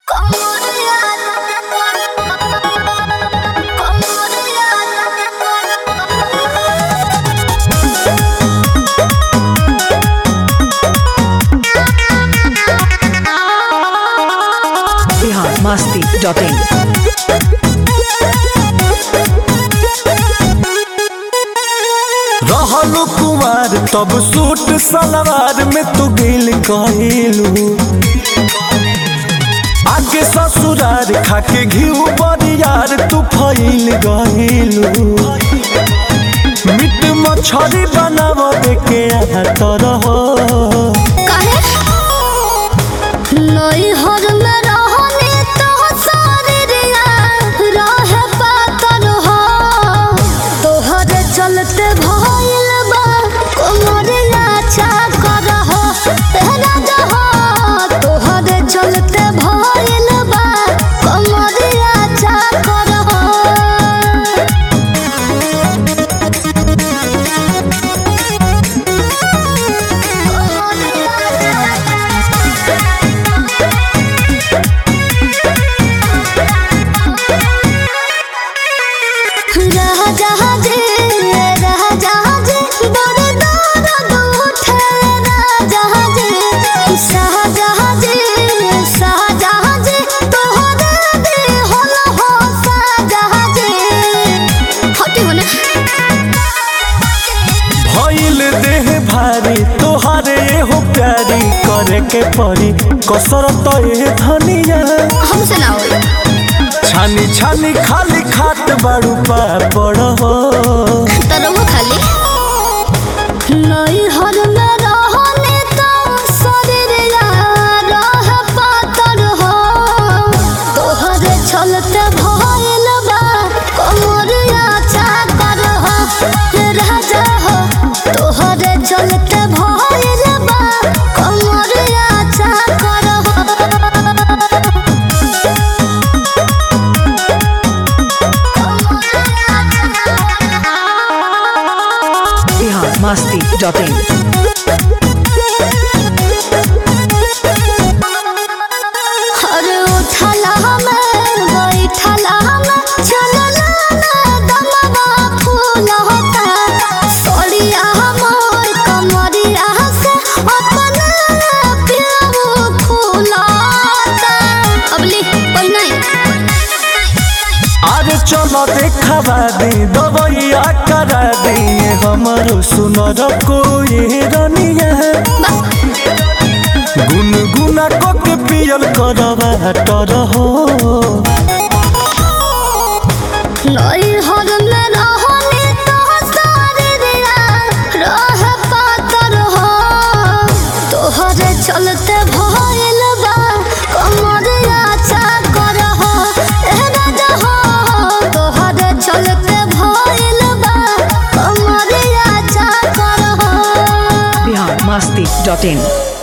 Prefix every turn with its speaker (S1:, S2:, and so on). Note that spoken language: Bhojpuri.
S1: बिहार मस्ती डॉट इन
S2: रहलू कुमार तब सूट सलवार में तू गिल कहिलू आगे ससुरार खाके घिउ बरियार तू फैल गहिलू मिट मछरी बनाव के तरह
S3: चलते भइल बा कोमरिया चाकर हो तेरा जहो तोहरे चलते भइल बा कोमरिया चाकर हो राजाजी राजाजी बड़ दर्द उठे राजाजी शाहजहाजी शाहजहाजी तोहरे देहल हो शाहजहाजी हटी होने
S2: भइल देह भारी तोहारे हो प्यारी करे के परी कसरत ए धनिया
S3: हमसे ना होई
S2: छानी छानी खाली खात बाड़ू पापड़ हो
S3: तरह खाली नहीं हर में रहने तो शरीर रह पातर हो तोहरे चलते भइल बा कमरिया चाकर हो राजा हो तोहरे चलते भइल बा कमरिया चाकर हो
S1: बिहार मस्ती डॉट इन
S3: अरे उठला हमें बैठला हमें चलला ना दमवा फूल होता सोड़िया मोर कमरिया से अपना प्याऊ फूलता अबली कोई नहीं
S2: आज चलो देखा दी दवैया करा दी हमारो सुनर कोई रनिया गुनगुना को के पियल करवा टर हो
S3: नई हर में रहने तो सारे दिया रह पातर हो तोहरे चलते भइल बा कमरिया चाकर हो ए राजा हो तोहरे चलते भइल बा कमरिया चाकर हो
S1: बिहार मस्ती डॉट इन